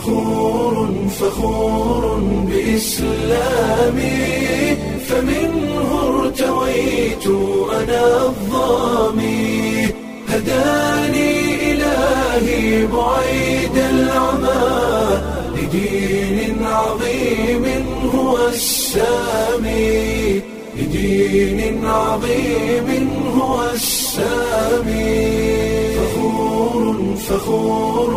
فخور فخور بإسلامي فمنه ارتويت أنا الظامي هداني إلهي بعيد العمى لدين عظيم هو السامي لدين عظيم هو السامي فخور فخور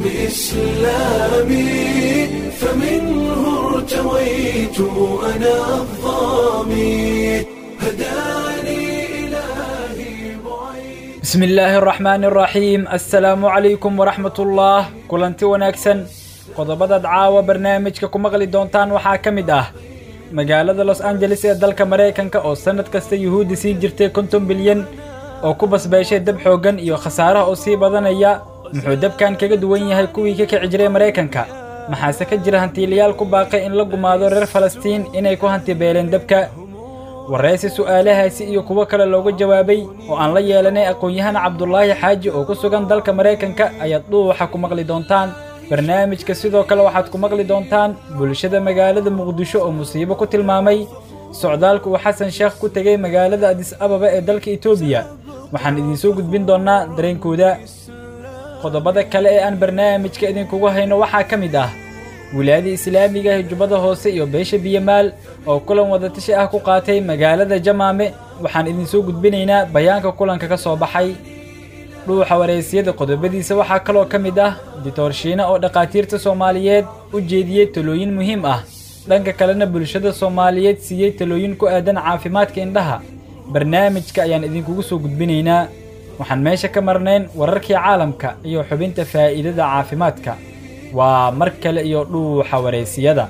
بإسلامي فمنه ارتويت أنا الظامي هداني إلهي بعيد bismi illaahi araxmaani araxiim assalaamu calaykum waraxmat ullah kulanti wanaagsan qodobadaad caawa barnaamijka ku maqli doontaan waxaa ka mid ah magaalada los angeles ee dalka maraykanka oo sannad kasta yuhuuddi sii jirtay konton bilyan oo ku basbeeshay dab xooggan iyo khasaaraha oo sii badanaya muxuu dabkan kaga duwan yahay kuwii ka kici jiray maraykanka maxaase ka jira hantiilayaal ku baaqay in la gumaado reer falastiin inay ku hantibeeleen dabka waraysi su'aalahaasi iyo kuwo kale looga jawaabay oo aan la yeelanay aqoon-yahan cabdulaahi xaaji oo ku sugan dalka maraykanka ayaad dhuuxa ku maqli doontaan barnaamijka sidoo kale waxaad ku maqli doontaan bulshada magaalada muqdisho oo musiibo ku tilmaamay socdaalka uu xasan sheekh ku tegey magaalada adis ababa ee dalka etoobiya waxaan idinsoo gudbin doonnaa dareenkooda qodobada kale ee aan barnaamijka idinkugu hayno waxaa ka mid ah wilaayada islaamiga ah jubbada hoose iyo beesha biyamaal oo kulan wadatashi ah ku qaatay magaalada jamaame waxaan idinsoo gudbinaynaa bayaanka kulanka ka soo baxay dhuuxa wareysiyada qodobadiisa waxaa kaloo ka mid ah ditoorshiina oo dhakhaatiirta soomaaliyeed u jeediyey talooyin muhiim ah dhanka kalena bulshada soomaaliyeed siiyey talooyin ku aadan caafimaadka indhaha barnaamijka ayaan idinkugu soo gudbinaynaa waxaan meesha ka marnayn wararkii caalamka iyo xubinta faa'iidada caafimaadka waa mar kale iyo dhuuxa wareysiyada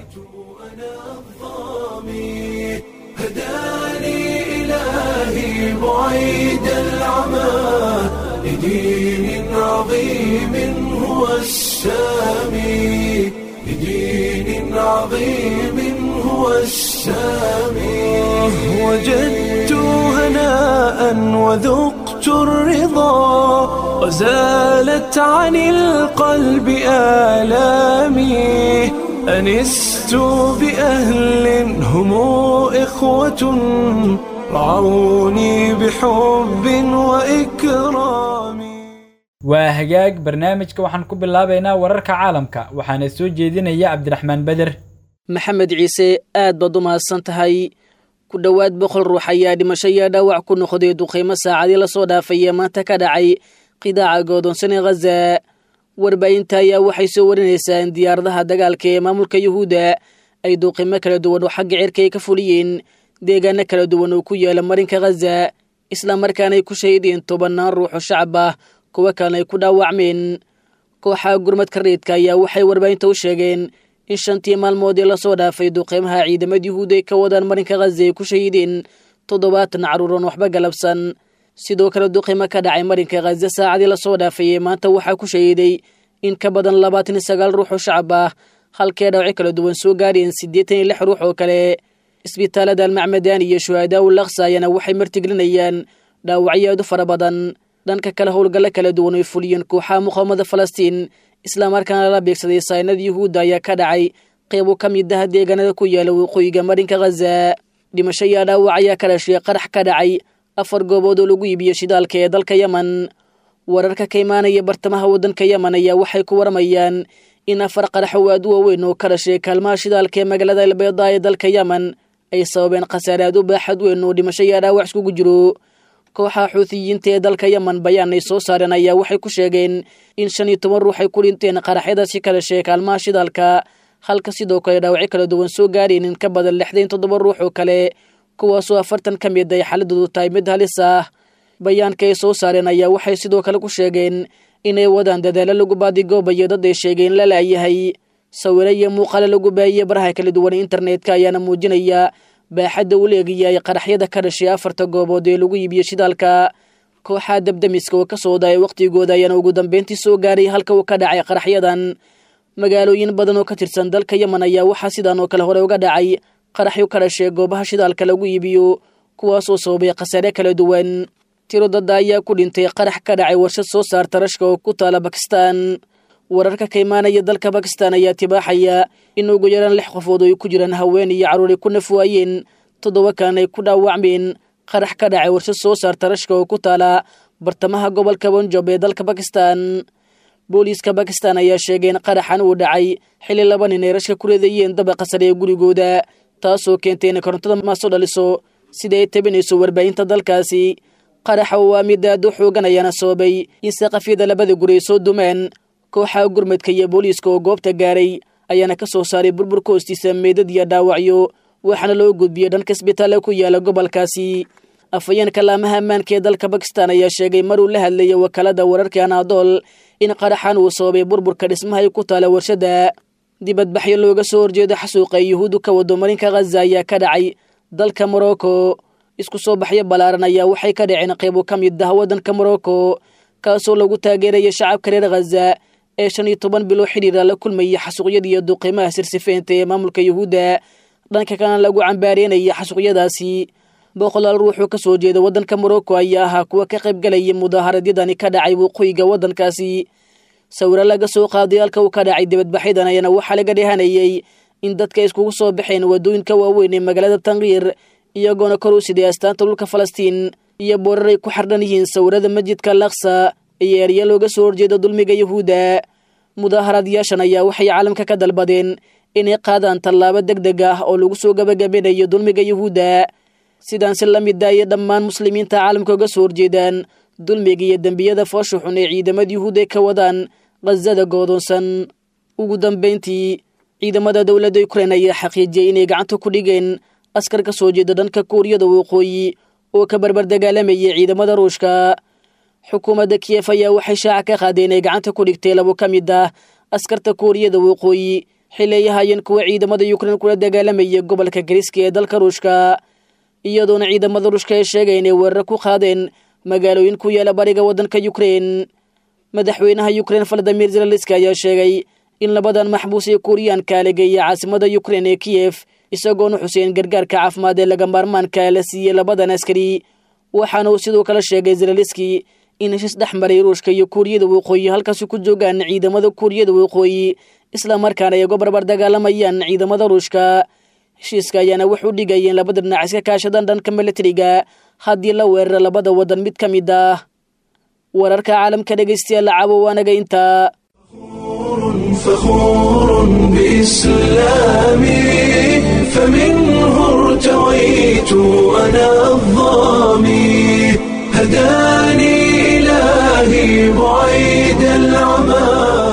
الظامي هداني إلهي بعيد العمى لدين عظيم هو السامي لدين عظيم هو السامي وجدت هناء وذقت الرضا وزالت عن القلب آلامي أنست بأهل هم إخوة رعوني بحب وإكرام waa hagaag barnaamijka waxaan ku bilaabaynaa wararka caalamka waxaana soo jeedinaya cabdiraxmaan beder maxamed ciise aad baad u mahadsan tahay ku dhowaad boqol ruux ayaa dhimasho iyo dhaawac ku noqday duqaymo saacadii lasoo dhaafaya maanta ka dhacay qidaaca godoonsan ee khaza warbaahinta ayaa waxay soo warinaysaa in diyaaradaha dagaalka ee maamulka yuhuudda ay duqaymo kala duwan oo xagga cirka ay ka fuliyeen deegaano kala duwan oo ku yaala marinka khaza islamarkaana ay ku shahideen tobannaan ruux oo shacab ah kuwo kalena ay ku dhaawacmeen kooxaha gurmadka reedka ayaa waxay warbaahinta u sheegeen in shantii maalmood ee lasoo dhaafay duqeymaha ciidamada yuhuud ay ka wadaan marinka khaza ay ku shahideen toddobaatan carruuran waxba galabsan sidoo kale duqeymo ka dhacay marinka khaza saacadii lasoo dhaafay ee maanta waxaa ku shahiday in ka badan labaatan iyo sagaal ruux oo shacab ah halkee dhawci kala duwan soo gaareen siddeetan iyo lix ruux oo kale isbitaalada almacmadaan iyo shuhadaa u laksa ayaana waxay martiglinayaan dhaawacyo aad u fara badan dhanka kale howlgallo kala duwan oy fuliyeen kooxaha muqaawamada falastiin islamarkaana la beegsaday saynada yuhuudda ayaa ka dhacay qeybo ka mid ah deegaanada ku yaala waqooyiga marinka khaza dhimasho iyo dhaawac ayaa ka dhashay qarax ka dhacay afar goobood oo lagu iibiyo shidaalka ee dalka yemen wararka ka imaanaya bartamaha waddanka yemen ayaa waxay ku waramayaan in afar qarax oo aad u waaweyn oo ka dhashay kaalmaha shidaalka ee magaalada albeeda ee dalka yemen ay sababeen khasaare aad u baaxad weyn oo dhimasho iyo dhaawac iskugu jiro kooxaha xuutiyiinta ee dalka yemen bayaan ay soo saareen ayaa waxay ku sheegeen in shan iyo toban ruux ay ku dhinteen qaraxyadaasi ka dhashay kaalmaha shidaalka halka sidoo kale dhaawacyo kala duwan soo gaareen in ka badan lixdan toddoba ruux oo kale kuwaasoo afartan ka mid ay xaaladoodu tahay mid halis ah bayaanka ay soo saareen ayaa waxay sidoo kale ku sheegeen inay wadaan dadaalo lagu baadigoobayo dad ay sheegeen la laayahay sawiro iyo muuqaale lagu baahiye baraha kala duwan internetka ayaana muujinaya baaxadda u leegayahay qaraxyada ka dhashay afarta goobood ee lagu iibiyo shidaalka kooxaha dabdamiska oo ka soo daaya wakhtigooda ayaana ugu dambeyntii soo gaaray halka uu ka dhacay qaraxyadan magaalooyin badan oo ka tirsan dalka yemen ayaa waxaa sidaan oo kale hore uga dhacay qaraxyo ka dhashay goobaha shidaalka lagu iibiyo kuwaasoo sababay khasaare kala duwan tiro dadda ayaa ku dhintay qarax ka dhacay warshad soo saarta rashka oo ku taala bakistan wararka ka imaanaya dalka bakistan ayaa tibaaxaya in ugu yaraan lix qofood oo ay ku jiraan haween iyo carruur ay ku nafwaayeen toddoba kalena ay ku dhaawacmeen qarax ka dhacay warshad soo saarta rashka oo ku taala bartamaha gobolka bonjob ee dalka bakistan booliiska bakistan ayaa sheegay in qaraxan uu dhacay xilli laba nin ay rashka ku reedayeen dabaqa sare ee gurigooda taasoo keentay inay korontada maaso dhaliso sida ay tabinayso warbaahinta dalkaasi qaraxa oo waa mid aad u xoogan ayaana sababay in saqafyada labada guri ay soo dumeen kooxaha gurmadka iyo booliiska oo goobta gaaray ayaana ka soo saaray burburka hoostiisa meydad iyo dhaawacyo waxaana loo gudbiyey dhanka isbitaalla ku yaala gobolkaasi afhayeenka laamaha ammaanka ee dalka bakistan ayaa sheegay maruu la hadlayay wakaalada wararka anaadool in qaraxan uu sababay burburka dhismaha ay ku taala warshadda dibadbaxyo looga soo horjeedo xasuuqa ay yuhuuddu ka wado marinka khaza ayaa ka dhacay dalka morocco isku soo baxyo ballaaran ayaa waxay ka dhaceen qaybo ka mid ah waddanka morocco kaasoo lagu taageeraya shacabka reer khaza ee shan iyo toban bilo xidhiira la kulmaya xasuuqyada iyo duqiimaha sirsifeynta ee maamulka yuhuudda dhanka kalena lagu cambaareynaya xasuuqyadaasi boqolaal ruuxuu ka soo jeeda waddanka morocco ayaa ahaa kuwa ka qaybgalaya mudaaharadyadani ka dhacay waqooyiga waddankaasi sawiro laga soo qaaday halka uu ka dhacay dibadbaxyadan ayana waxaa laga dhehanayay in dadka iskugu soo baxeen waddooyinka waaweyn ee magaalada tankiir iyagoona kor u siday astaanta dhulka falastiin iyo boorar ay ku xardhan yihiin sawirada masjidka laksa iyo erya looga soo horjeeda dulmiga yuhuudda mudaaharaadyaashan ayaa waxay caalamka ka dalbadeen inay qaadaan tallaabo deg deg ah oo lagu soo gabagabinayo dulmiga yuhuudda sidaan si la mid ayay dhammaan muslimiinta caalamka uga soo horjeedaan dulmiga iyo dembiyada foosha xun ee ciidamada yuhuudda ka wadaan khazada goodoonsan ugu dambayntii ciidamada dowladda ukrein ayaa xaqiijiyey inay gacanta ku dhigeen askar ka soo jeeda dhanka kuuriyada waqooyi oo ka barbar dagaalamayay ciidamada ruushka xukuumadda kiyef ayaa waxay shaaca ka qaadeen inay gacanta ku dhigtay labo ka mid ah askarta kuuriyada waqooyi xilli ay ahaayeen kuwa ciidamada ukrein kula dagaalamaya gobolka gariska ee dalka ruushka iyadoona ciidamada ruushka ay sheegay inay weerar ku qaadeen magaalooyin ku yaala bariga waddanka ukrein madaxweynaha ukrein valadimir zelenski ayaa sheegay in labadan maxbuus ee kuuriyaanka la geeya caasimada ukrein ee kiyef isagoona xuseen gargaarka caafimaad ee laga maarmaanka la siiyey labadan askari waxaana uu sidoo kale sheegay zelenski in heshiis dhex maray ruushka iyo kuuriyada waqooyi halkaasi ku joogaan ciidamada kuuriyada waqooyi islamarkaana ay uga barbar dagaalamayaan ciidamada ruushka heshiiska ayaana wuxuu dhigayeen labada dhinac iska kaashadaan dhanka milatariga haddii la weeraro labada waddan mid ka mid ah wararka caalamka dhegaystayaal lacaabo waanaga intaa فخور بإسلامي فمنه ارتويت أنا الظامي هداني إلهي بعيد العمى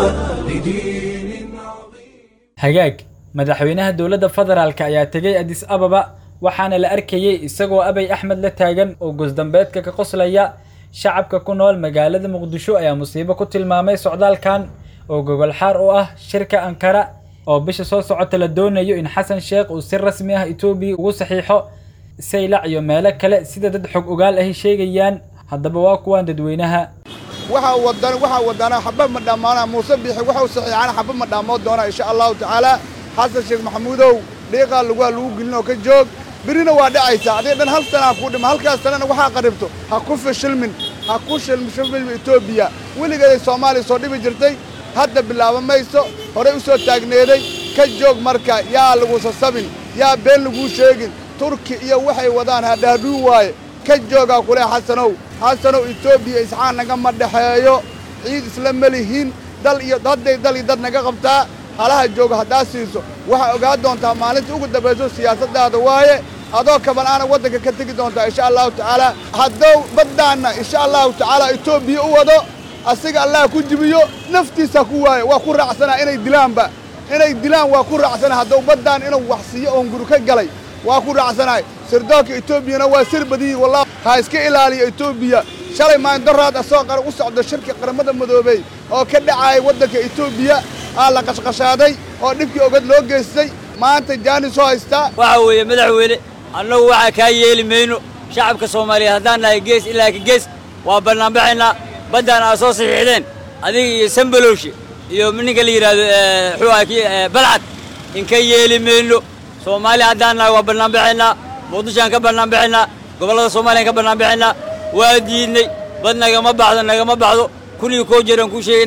لدين عظيم hagaag madaxweynaha dowladda federaalk ayaa tegey adis ababa waxaana la arkayey isagoo abay axmed la taagan oo gosdambeedka ka qoslaya shacabka ku nool magaalada muqdisho ayaa musiibo ku tilmaamay socdaalkan oo gogol xaar u ah shirka ankara oo bisha soo socota la doonayo in xasan sheekh uu si rasmi ah etoobiya ugu saxiixo saylac iyo meelo kale sida dad xog ogaal ahi sheegayaan haddaba waa kuwaan dadweynaha waxaa wadan waxaa wadana xaba ma dhammaana muuse biixi waxau saxiixana xaba ma dhammoon doona insha allahu tacaala xasan sheekh maxamuudow dhiiqaa laguha lagu gelin oo ka joog birina waa dhacaysaa adig dhan hal sana ha kuu dhima halkaas sanana waxaa qaribto ha ku fashilmin ha ku shilmin etoobiya weligeeday soomaaliya soo dhibi jirtay hadda bilaaba mayso horey u soo taagneeday ka joog marka yaa lagusa sabin yaa been laguu sheegin turki iyo waxay wadaan hadhaadhuu waaye ka joogaa kule xasanow xasanow etoobiya isxaan nagama dhexeeyo ciid isla melihiin dal iyo hadday dal iyo dad naga qabtaa halaha jooga haddaa siiso waxaa ogaa doontaa maalinta ugu dambayso siyaasaddaada waaye adoo kaban-aana waddanka ka tegi doontaa insha allahu tacaala haddou baddaanna insha allahu tacaala etoobiya u wado asiga allah ku jibiyo naftiisa ku waaye waa ku raacsanaa inay dilaanba inay dilaan waa ku raacsana haddou baddaan inuu wax siiyo oon guri ka galay waa ku raacsanahay sirdoonka etoobiyana waa sir badiyi wallah ha iska ilaaliyo etoobiya shalay maandoraad asoo qara u socdo shirka qaramada madoobey oo ka dhacaaya waddanka etoobiya aa la qashqashaaday oo dhibkii ogad loo geystay maanta jaanis soo haystaa waxa weeye madaxweyne annagu waxaa kaa yeeli mayno shacabka soomaaliyeed haddaan nahay gees ilaa ka gees waa bannaanbaxaynaa baddaan aad soo saxiixdeen adiga iyo sambalowshe iyo ninka la yidhaahdo muxuu aha kii balcad inka yeeli mayno soomaali haddaan nahay waa bannaanbaxaynaa muqdishoaan ka bannaanbaxaynaa gobollada soomaaliyaan ka bannaanbaxaynaa waa diidnay bad nagama baxdo nagama baxdo kun iyo koo jeeraan kuu sheegaynaa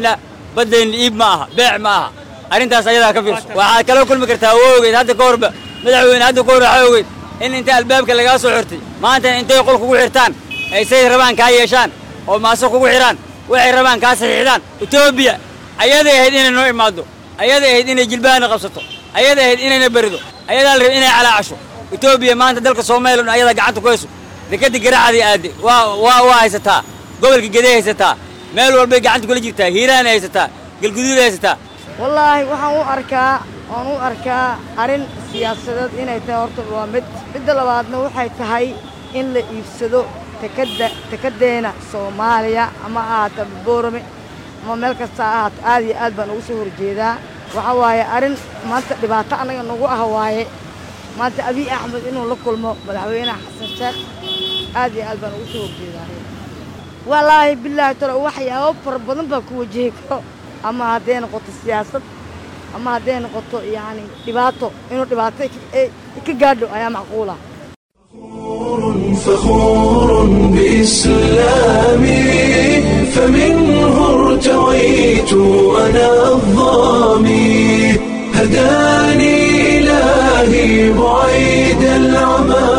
baddeenna iib ma aha beec ma aha arrintaas ayadaa ka fiirso waxaad kala kulmi kartaa waa ogeyd hadda ka horba madaxweyne hadda ka hor waxaa ogeyd in inta albaabka lagaa soo xirtay maantana intay qol kugu xirtaan ay say rabaan kaa yeeshaan oo maaso kugu xidhaan waxay rabaan kaa saxiixdaan etoobiya ayaday ahayd inay noo imaaddo ayaday ahayd inay jilbahana qabsato ayaday ahayd inayna berido ayadaa la rabay inay calaacasho etoobiya maanta dalka soomaaliya dhan ayadaa gacanta ku hayso dekadda garacadii aadde waa waa waa haysataa gobolka gedey haysataa meel walbay gacanta kula jirtaa hiiraanay haysataa galguduuday haysataa wallaahi waxaan u arkaa waan u arkaa arrin siyaasadeed inay tahay horta waa mid midda labaadna waxay tahay in la iibsado tekadda tekaddeena soomaaliya ama ahaata boorame ama meel kasta ha ahaato aad iyo aad baan ugu soo horjeedaa waxaa waaye arrin maanta dhibaato annaga nagu ah waaye maanta abiy axmed inuu la kulmo madaxweyne xasan sheekh aad iyo aad baan ugu soo horjeedaa wallaahi bilaahi tala waxyaabo fara badan baa ku wajihi karo ama hadday noqoto siyaasad ama hadday noqoto yacni dhibaato inuu dhibaato ka gaadho ayaa macquula فخور بإسلامي فمنه ارتويت أنا الظامي هداني إلهي بعيد العمى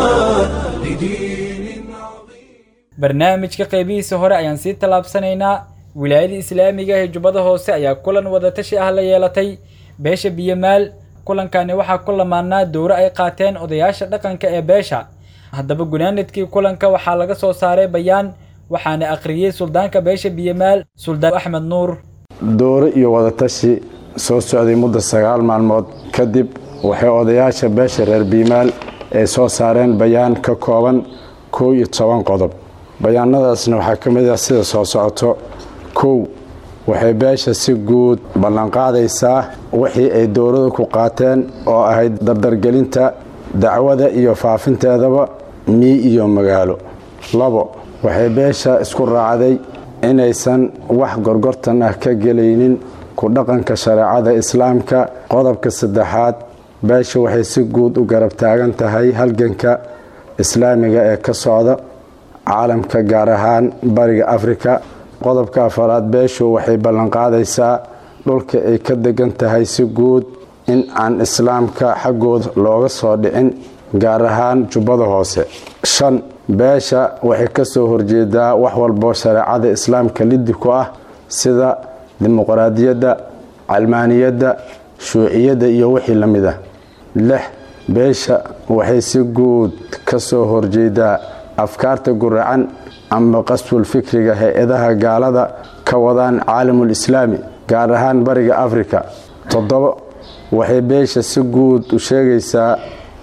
لدين عظيم barnaamijka qaybihiisa hore ayaan sii tallaabsanaynaa wilaayada islaamiga ee jubbada hoose ayaa kulan wadatashi ah la yeelatay beesha biyomaal kulankani waxaa ku lamaanaa dowro ay qaateen odayaasha dhaqanka ee beesha haddaba gunaanadkii kulanka waxaa laga soo saaray bayaan waxaana akhriyey suldaanka beesha biyomaal suldaan axmed nuur dooro iyo wadatashi soo socday muddo sagaal maalmood kadib waxay odayaasha beesha reer biimaal ay soo saareen bayaan ka kooban kow iyo toban qodob bayaanadaasna waxaa ka mid ah sida soo socoto kow waxay beesha si guud ballanqaadaysaa wixii ay dowladu ku qaateen oo ahayd dardargelinta dacwada iyo faafinteedaba mii iyo magaalo labo waxay beesha isku raacday inaysan wax gorgortan ah ka gelaynin ku dhaqanka shareecada islaamka qodobka saddexaad beesha waxay si guud u garab taagan tahay halganka islaamiga ee ka socda caalamka gaar ahaan bariga afrika qodobka afaraad beeshu waxay ballanqaadaysaa dhulka ay ka degan tahay si guud in aan islaamka xaggooda looga soo dhicin gaar ahaan jubbada hoose shan beesha waxay ka soo horjeedaa wax walbo shareecada islaamka liddi ku ah sida dimuqraadiyadda calmaaniyadda shuuciyadda iyo wixii la mid ah lix beesha waxay si guud ka soo horjeedaa afkaarta guracan ama qasbul fikriga hay-adaha gaalada ka wadaan caalamul islaami gaar ahaan bariga afrika toddobo waxay beesha si guud u sheegaysaa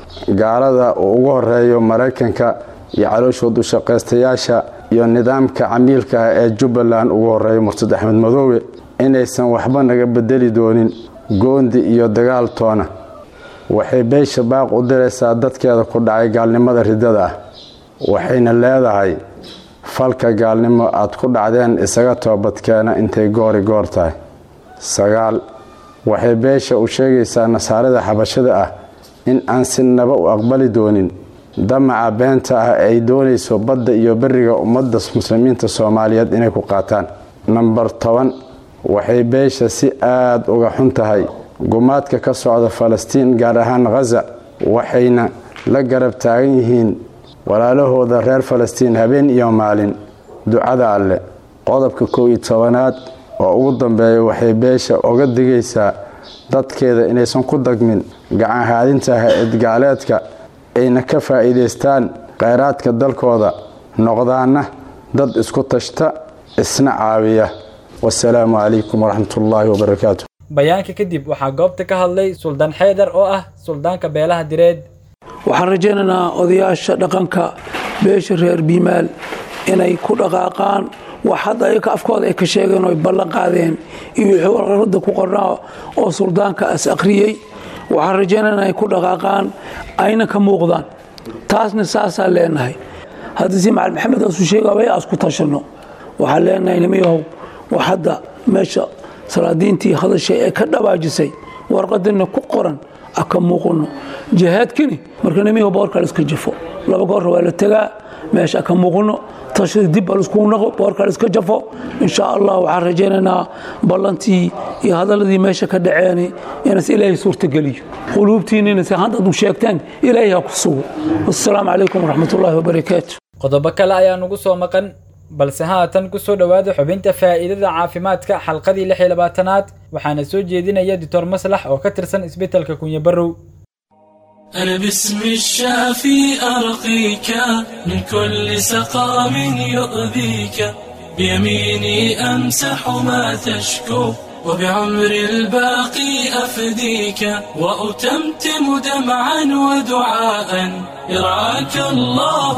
gaalada uu ugu horeeyo maraykanka iyo calooshood u shaqaystayaasha iyo nidaamka camiilka ah ee jubbaland ugu horeeyo murtad axmed madoobe inaysan waxba naga bedeli doonin goondi iyo dagaal toona waxay beesha baaq u diraysaa dadkeeda ku dhacay gaalnimada riddada ah waxayna leedahay falka gaalnimo aad ku dhacdeen isaga toobadkeena intay goori goor tahay sagaal waxay beesha u sheegaysaa nasaarada xabashada ah in aan si naba u aqbali doonin damaca beenta ah ay doonayso badda iyo beriga ummadda muslimiinta soomaaliyeed inay ku qaataan namber toban waxay beesha si aada uga xun tahay gumaadka ka socda falastiin gaar ahaan khaza waxayna la garab taagan yihiin walaalahooda reer falastiin habeen iyo maalin ducada alleh qodobka kow iyo tobanaad oo ugu dambeeya waxay beesha oga digaysaa dadkeeda inaysan ku dagmin gacanhaadinta hay-ad gaaleedka ayna ka faa'iidaystaan kheyraadka dalkooda noqdaana dad isku tashta isna caawiya wasalaamu calaykum waraxmatullaahi wabarakaatu bayaanka kadib waxaa goobta ka hadlay suldaan xeydar oo ah suldaanka beelaha direed waxaan rajaynaynaa odayaasha dhaqanka beesha reer biimaal inay ku dhaqaaqaan wax hadda ayaka afkooda ay ka sheegeen oo ay ballan qaadeen iyo wixii warqarada ku qornaa oo suldaanka as akhriyey waxaan rajaynaynaa inay ku dhaqaaqaan ayna ka muuqdaan taasna saasaan leenahay haddii si macalin maxamed asu sheegabay aas ku tashanno waxaan leenahay nimayahow wax hadda meesha salaadiintii hadashay ee ka dhabaajisay warqadina ku qoran aka muuqano jihaadkini marka nimiga boorka laiska jafo laba goorra waa la tegaa meesha aka muuqano tashada dib laiskugu naqo boorka laiska jafo insha allah waxaan rajaynaynaa ballantii iyo hadaladii meesha ka dhaceen inas ilaahay suurtageliyo quluubtiinina si haddaad u sheegtaan ilaahay ha ku sugo wassalaamu calaykum waraxmatullaahi wabarakaatu qodobo kale ayaa nugu soo maqan balse haatan ku soo dhowaada xubinta faa'iidada caafimaadka xalqadii lix iyo labaatanaad waxaana soo jeedinaya doctor maslax oo ka tirsan isbitaalka kunye barrow أنا باسم الشافي أرقيك من كل سقام يؤذيك بيميني أمسح ما تشكو وبعمر الباقي أفديك وأتمتم دمعا ودعاء يرعاك الله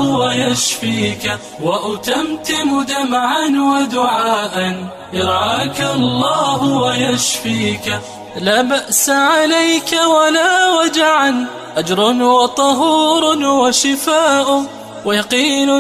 ويشفيك وأتمتم دمعا ودعاء يرعاك الله ويشفيك لا بأس عليك ولا وجعا أجر وطهور وشفاء ويقين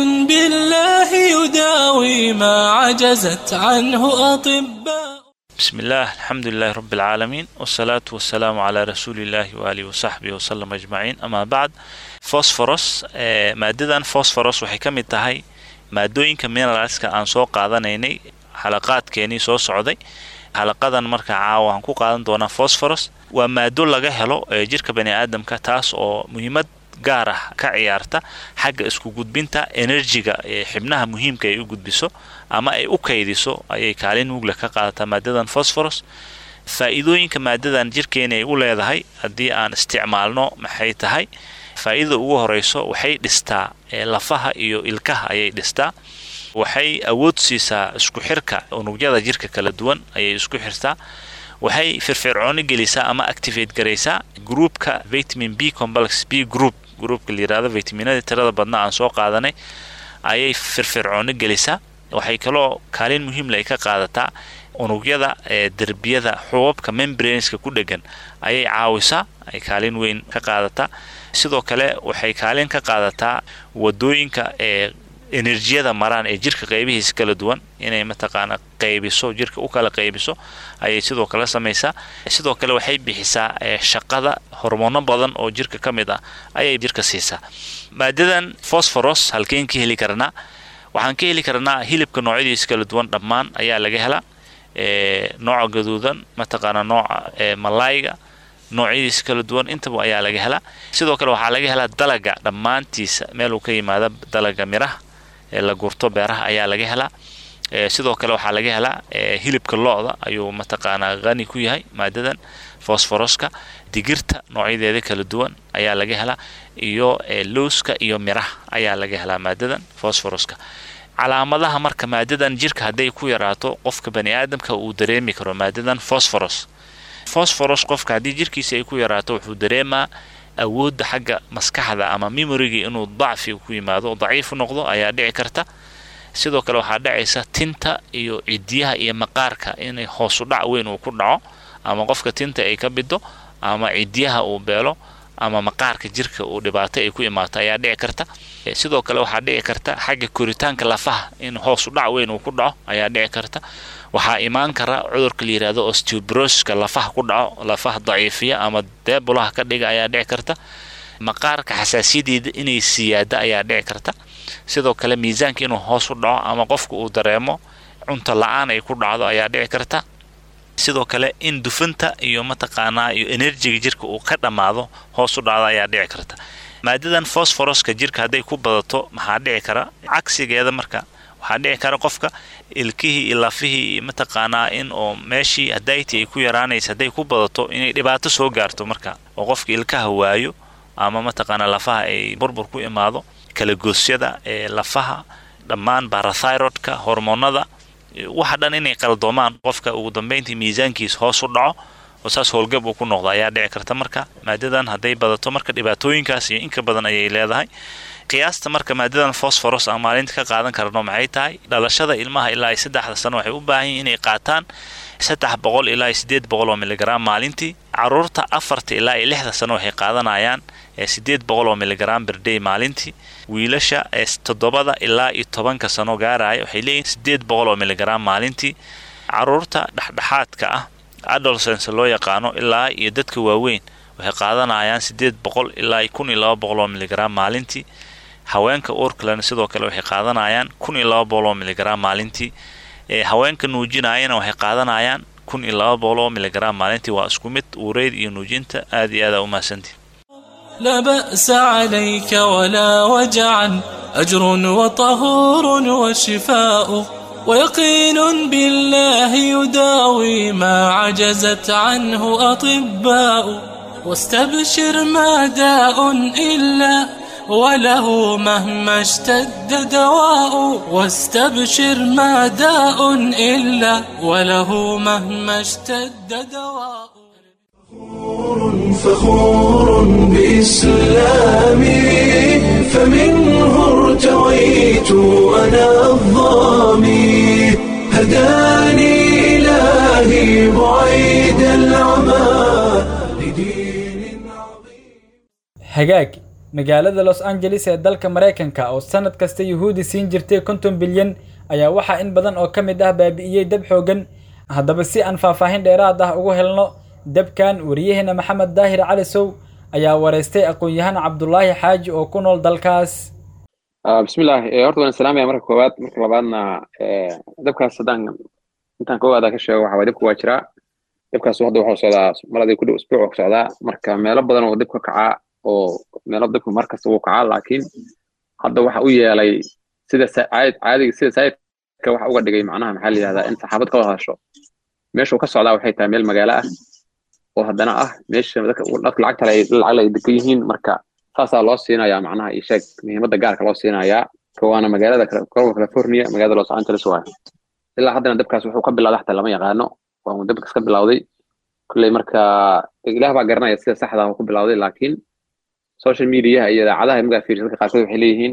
بالله يداوي ما عجزت عنه أطباء بسم الله الحمد لله رب العالمين والصلاة والسلام على رسول الله وآله وصحبه وسلم أجمعين أما بعد فوسفورس مادة فوسفورس waxay ka mid tahay maadooyinka mineralska aan soo qaadanaynay xalaqaadkeenii soo socday xalaqadan marka caawa waxaan ku qaadan doonaa fosforos waa maado laga helo ee jirka bani aadamka taas oo muhiimad gaar ah ka ciyaarta xagga isku gudbinta enerjiga ee xibnaha muhiimka ay u gudbiso ama ay u kaydiso ayay kaalin mugla ka qaadataa maadadan fosforos faa'iidooyinka maadadan jirkeena ay u leedahay haddii aan isticmaalno maxay tahay faa'iidada ugu horeyso waxay dhistaa lafaha iyo ilkaha ayay dhistaa waxay awood siisaa isku xirka unugyada jirka kala duwan ayay isku xirtaa waxay firfircooni gelisaa ama activate garaysaa groupka vitamin b complex b group groupka la yirahdo vitaminada tirada badna aan soo qaadanay ayay firfircooni gelisaa waxay kaloo kaalin muhiimle ay ka qaadataa unugyada ee derbiyada xubabka membraneska ku dhegan ayay caawisaa ay kaalin weyn ka qaadataa sidoo kale waxay kaalin ka qaadataa wadooyinka ee enerjiyada maraan ee jirka qaybihiisa kala duwan inay mataqaana qaybiso jirka u kala qaybiso ayay sidoo kale samaysaa sidoo kale waxay bixisaa shaqada hormoono badan oo jirka ka mid ah ayay jirka siisaa maadadan fosforos halkeen ka heli karnaa waxaan ka heli karnaa hilibka noocyadiisa kala duwan dhammaan ayaa laga helaa nooca gaduudan mataqaana nooca malayga noocyadiisa kala duwan intaba ayaa laga helaa sidoo kale waxaa laga helaa dalaga dhammaantiisa meeluu ka yimaada dalaga miraha ee la gurto beeraha ayaa laga helaa sidoo kale waxaa laga helaa hilibka lo-da ayuu mataqaanaa qani ku yahay maadadan fosforoska digirta noocyadeeda kala duwan ayaa laga helaa iyo lowska iyo miraha ayaa laga helaa maadadan fosforoska calaamadaha marka maadadan jirka hadday ku yaraato qofka bani aadamka uu dareemi karo maadadan fosforos fosforos qofka haddii jirkiisa ay ku yaraato wuxuu dareemaa awoodda xagga maskaxda ama memorigii inuu dacfi ku yimaado daciif u noqdo ayaa dhici karta sidoo kale waxaa dhacaysa tinta iyo cidiyaha iyo maqaarka inay hoosu dhac weyn uu ku dhaco ama qofka tinta ay ka bido ama cidiyaha uu beelo ama maqaarka jirka uu dhibaato ay ku imaato ayaa dhici karta sidoo kale waxaa dhici karta xagga koritaanka lafaha in hoosu dhac weyn uu ku dhaco ayaa dhici karta waxaa imaan kara cudurka la yirahdo osteobroska lafaha ku dhaco lafaha daciifiya ama deebulaha ka dhiga ayaa dhici karta maqaarka xasaasiyadeeda inay siyaada ayaa dhici karta sidoo kale miisaanka inuu hoos u dhaco ama qofka uu dareemo cunto la-aan ay ku dhacdo ayaa dhici karta sidoo kale in dufanta iyo mataqaanaa iyo enerjiga jirka uu ka dhammaado hoos u dhacdo ayaa dhici karta maadadan fosforoska jirka hadday ku badato maxaa dhici kara cagsigeeda marka waxaa dhici kara qofka ilkihii iyo lafihii iyo mataqaanaa in oo meeshii hadayti ay ku yaraanaysa hadday ku badato inay dhibaato soo gaarto marka oo qofka ilkaha waayo ama mataqaanaa lafaha ay burbur ku imaado kala goosyada ee lafaha dhammaan barathyrodka hormoonada waxa dhan inay qaldoomaan qofka ugu dambeyntii miisaankiisa hoos u dhaco oo saas howlgab uu ku noqdo ayaa dhici karta marka maadadan hadday badato marka dhibaatooyinkaas iyo inka badan ayay leedahay qiyaasta marka maadadan fosforos aan maalinta ka qaadan karno maxay tahay dhalashada ilmaha ilaa saddexda sano waxay u baahan yihin inay qaataan saddex boqol ilaa sideed boqol oo miligram maalintii caruurta afarta ilaa iyo lixda sano waxay qaadanayaan sideed boqol oo miligram berday maalintii wiilasha toddobada ilaa iyo tobanka sano gaaraya waxay leeyihin sideed boqol oo miligram maalintii caruurta dhexdhexaadka ah adolescence loo yaqaano ilaa iyo dadka waaweyn waxay qaadanayaan sideed boqol ilaa kun iyo laba boqol oo miligram maalintii haweenka uurkalena sidoo kale waxay qaadanayaan kun iyo laba boqol oo miligram maalintii haweenka nuujinayana waxay qaadanayaan kun iyo laba boqol oo miligram maalintii waa isku mid uureyd iyo nuujinta aad iyo aada umahadsantii لا بأس عليك ولا وجعا أجر وطهور وشفاء ويقين بالله يداوي ما عجزت عنه أطباء واستبشر ما داء إلا وله مهما اشتد دواء واستبشر ما داء إلا وله مهما اشتد دواء فخور بإسلامي فمنه ارتويت أنا الظامي هداني إلهي بعيد العمى لدين hagaag magaalada los angeles ee dalka maraykanka oo sanad kasta yuhuudi siin jirtay konton bilyan ayaa waxaa in badan oo ka mid ah baabi'iyey dab xoogan haddaba si aan faahfaahin dheeraad ah ugu helno dabkan wariyaheena maxamed daahir cali sow ayaa wareystay aqoon-yahan cabdulaahi xaaji oo ku nool dalkaas bismillaah horta waan salaamaya marka koowaad marka labaadna dabkaas haddaan intaan ka ogaada ka sheego waxa waye dabka waa jiraa dabkaas hadda waxuu socdaa maladii ku dhow isbuuc ku socdaa marka meelo badan oo dabka kacaa oo meelo dabka mar kasta wuu kacaa laakiin hadda waxa u yeelay sida caadiga sida saayidka waxa uga dhigay macnaha maxaa la yidhahdaa in saxaabad ka wada hadasho meeshuu ka socdaa waxay tahay meel magaalo ah oo haddana ah meesha dadka lacagta lacag ay degan yihiin marka saasaa loo siinayaa macnaha iyo sheeg muhiimadda gaarka loo siinayaa waana magaalada gobolka california magaalada los angeles waay ilaa haddana dabkaas wuxuu ka bilowday xataa lama yaqaano waa uu dabkas ka bilowday kulley marka ilaah baa garanaya sida saxda ah ku bilowday laakiin social mediaha iyo idaacadaha markaa fiiriso dadka qaarkood waxay leeyihiin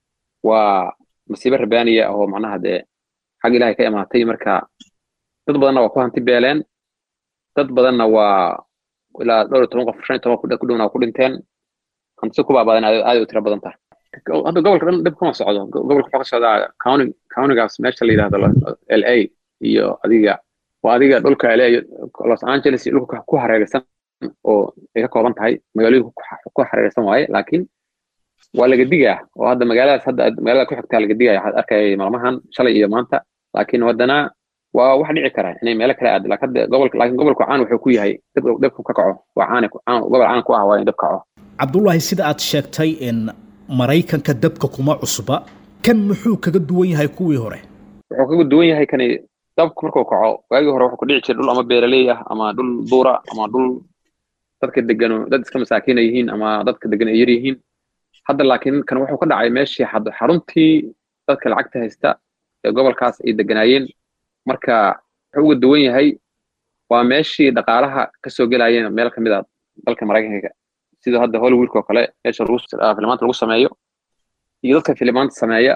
waa masiibo rabaaniya oo macnaha dee xag ilaahay ka imaatay marka dad badanna waa ku hanti beeleen dad badanna waa ilaa dhowr iyo toban qof shan iyo toban ku dhowna waa ku dhinteen hantisi ku baabadan aad u tiro badan tahay hadda gobolka dhan dhib kuma socdo gobolka wuxuu ka socdaa county countygaas meesha la yidhahdo l a iyo adiga waa adiga dhulka l a los angeles iyo dhulka ku hareeraysan oo ay ka kooban tahay magaalooyinka ku hareeraysan waaye laakiin waa laga digaa oo hadda magaaladaas hadda magaalada ku xigtaa laga digaya waxaad arkaya maalmahan shalay iyo maanta laakiin haddana waa wax dhici kara inay meelo kale aado laakiin hadda gobolka laakiin gobolku caan wuxuu ku yahay dab dabku ka kaco waa caan gobol caan ku ah waa in dab kaco cabdullaahi sida aad sheegtay in maraykanka dabka kuma cusba kan muxuu kaga duwan yahay kuwii hore wuxuu kaga duwan yahay kani dabku markuu kaco waagii hore wuxuu ku dhici jiray dhul ama beeraley ah ama dhul duura ama dhul dadka degano dad iska masaakiina yihiin ama dadka degan ay yar yihiin hadda laakiin kan wuxuu ka dhacay meeshii xaruntii dadka lacagta haysta ee gobolkaas ay deganaayeen marka wuxuu uga duwan yahay waa meeshii dhaqaalaha kasoo gelayeen meel kamid a dalka maraykanka sida hadda hollywoodka oo kale meesha filimaanta lagu sameeyo iyo dadka filimaanta sameeya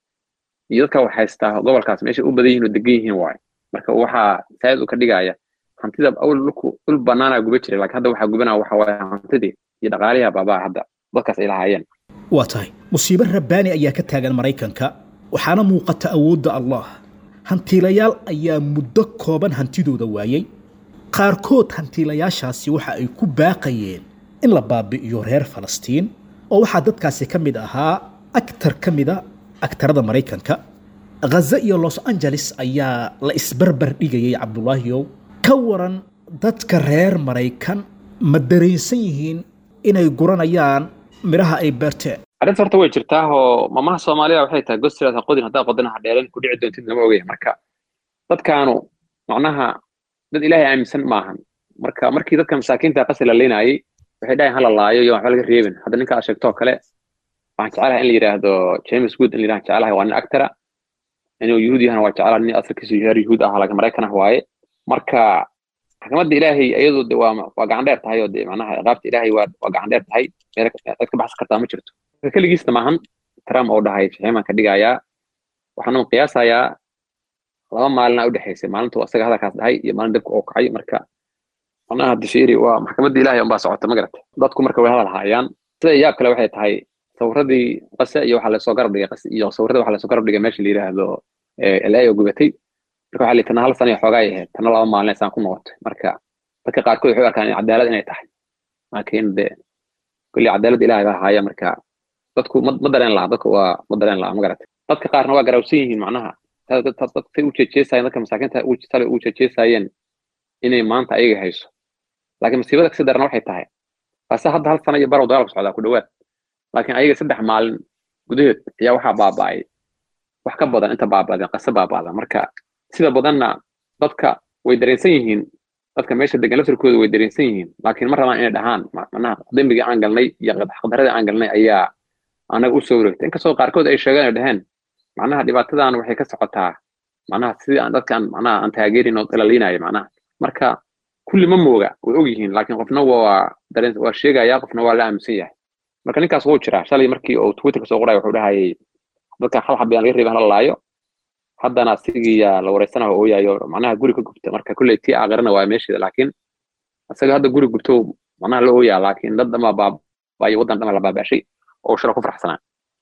iyo dadka wax haystaa gobolkaas meesha u badan yihiin oo degan yihiin waaye marka waxaa saayid u ka dhigaya hantida awal dhulku dhul banaana guba jiray laakiin hadda waxaa gubanaa waxa waaye hantidii iyo dhaqaaliha baabaa hadda dadkaas ay lahaayeen waa tahay musiibo rabbaani ayaa ka taagan maraykanka waxaana muuqata awoodda allah hantiilayaal ayaa muddo kooban hantidooda waayey qaarkood hantiilayaashaasi waxa ay ku baaqayeen in la baabi'iyo reer falastiin oo waxaa dadkaasi ka mid ahaa aktar ka mida aktarada maraykanka ghaza iyo los angeles ayaa la isbarbar dhigayay cabdulaahiyow ka waran dadka reer maraykan ma dareensan yihiin inay guranayaan midhaha ay beerteen arrinta horta way jirtaa oo mamaha soomaalida waxay tahay gostilaad ha qodin haddaa qodin ha dheereen ku dhici doontid lama ogaya marka dadkaanu macnaha dad ilaahay aaminsan maahan marka markii dadka masaakiinta qasi la leenayay waxay dhahayn hala laayo iyo waxba laga reebin hadda ninka aad sheegtoo kale waxaan jecelahay in la yidhaahdo james good in la yidhahan jecelahay waa nin actara inuu yuhuud yahana waa jecelahay nin asalkiisu reer yuhuud ah laakiin maraykan ah waaye marka maxkamadda ilaahay iyadu de waa waa gacan dheer tahay oo de macnaha ciqaabta ilaahay waa waa gacan dheer tahay meel cid ka baxsan kartaa ma jirto marka keligiisna maahan trump oo dhahay fiximaan ka dhigayaa waxaanu qiyaasayaa laba maalina u dhexaysay maalintu asaga hadalkaas dhahay iyo maalin dabka oo kacay marka macnaha difiri waa maxkamadda ilaahay unbaa socota ma garata dadku marka way hadal haayaan sida yaab kale waxay tahay sawiradii qase iyo waxaa lasoo garab dhigay qase iyo sawirada waxaa lasoo garab dhigay meesha la yidhaahdo la oo gubatay marka waxaa lihi tana hal sana iyo xoogaa ay ahayd tana laba maalin saan ku noqotay marka dadka qaarkood waxay u arkaan cadaalad inay tahay laakiin de kolley cadaalad ilaahay baa haaya marka dadku ma ma dareen laha dadka waa ma dareen laha ma garatay dadka qaarna waa garawsan yihiin macnaha dadkay u jeejeesayeen dadka masaakiinta shalay u jeejeesayeen inay maanta ayaga hayso laakiin masiibada kasi darana waxay tahay ase hadda hal sana iyo barow dagaalku socdaa ku dhowaad laakiin ayaga saddex maalin gudaheed ayaa waxaa baaba'ay wax ka badan inta baaba'deen qase baaba'da marka sida badanna dadka way dareensan yihiin dadka meesha degan laftirkooda way dareensan yihiin laakiin ma rabaan inay dhahaan macnaha dembigii aan galnay iyo xaqdaradii aan galnay ayaa anaga u soo wareegtay inkastoo qaarkood ay sheegeen ay dhaheen macnaha dhibaatadan waxay ka socotaa macnaha sidii aan dadkaan macnaha aan taageerin oo ilaliinayo macnaha marka kulli ma mooga way og yihiin laakiin qofna waa dareen waa sheegaya qofna waa la aaminsan yahay marka ninkaas wuu jiraa shalay markii uu twitterka soo qoray wuxuu dhahayay dadkan hal xabiyaan laga reebay hala laayo haddana asigiyaa la wareysanaha ooyayo macnaha guri ka gubta marka kulley tii aakhirana waa meesheeda laakiin isaga hadda guri gubto macnaha la ooyaa laakiin dad dhama baabaayo waddan dhama la baabashay oo shala ku faraxsanaa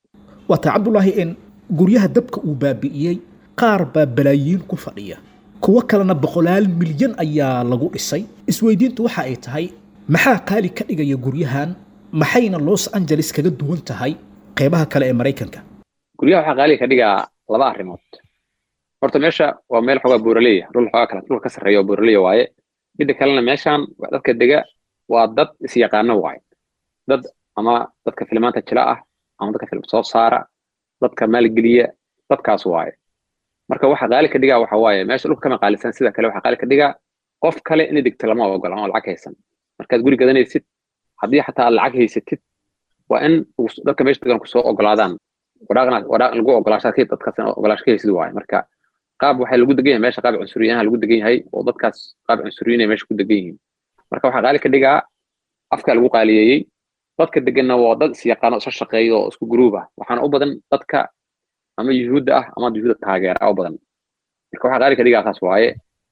waata cabdulaahi in guryaha dabka uu baabi'iyey qaar baa balaayiin ku fadhiya kuwo kalena boqolaal milyan ayaa lagu dhisay isweydiintu waxa ay tahay maxaa qaali ka dhigaya guryahan maxayna los angeles kaga duwan tahay qeybaha kale ee maraykanka guryaha waxaa qaaliga ka dhigaa laba arrimood horta meesha waa meel xoogaa buuraleya dhul xoogaa kale dhulka ka sarreeya oo buuraleya waaye midda kalena meeshan dadka dega waa dad isyaqaano waaye dad ama dadka filimaanta jila ah ama dadka filim soo saara dadka maalgeliya dadkaas waaye marka waxa qaali ka dhigaa waxa waaye meesha dhulka kama qaalisan sida kale waxa qaali ka dhigaa qof kale inay degto lama ogola ama lacag haysan markaad guri gadanaysid haddii xataa aad lacag haysatid waa in dadka meesha degan kusoo ogolaadaan waraaqna waraaq lagu ogolaashaa dadkaas ogolaash ka haysid waaye marka qaab waxaa lagu degan yahay meesha qaab cunsuriyaha lagu degan yahay oo dadkaas qaab cunsuriyin ay meesha ku degan yihiin marka waxaa qaali ka dhigaa afka lagu qaaliyeeyey dadka deganna waa dad isyaqaano isla shaqeeya oo isku gruub ah waxaana u badan dadka ama yuhuudda ah ama yuhuudda taageera u badan marka waxaa qaali ka dhigaa saas waaye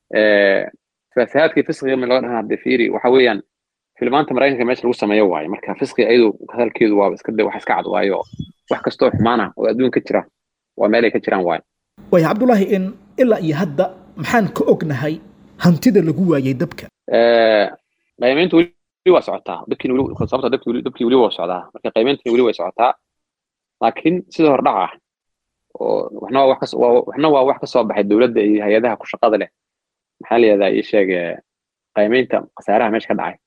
fasahaadkii fisqiga ma laga dhahan hadde fiiri waxa weeyaan filmaanta maraykanka meesha lagu sameeyo waaye marka fisqiga iyadu hadalkeedu waa iska wax iska cad waayo wax kastoo xumaan ah oo adduun ka jira waa meel ay ka jiraan waaye waaya cabdulaahi in ilaa iyo hadda maxaan ka ognahay hantida lagu waayay dabka qiimayntu weli waa socotaa dabkiina weli sababta dabkii weli dabkii weli waa socdaa marka qiimayntina weli way socotaa laakiin sida hordhaca ah oo waxna waa wax kas waxna waa wax ka soo baxay dowladda iyo hay-adaha ku shaqada leh maxaa la yihahdaa ii sheeg qiimaynta khasaaraha meesha ka dhacay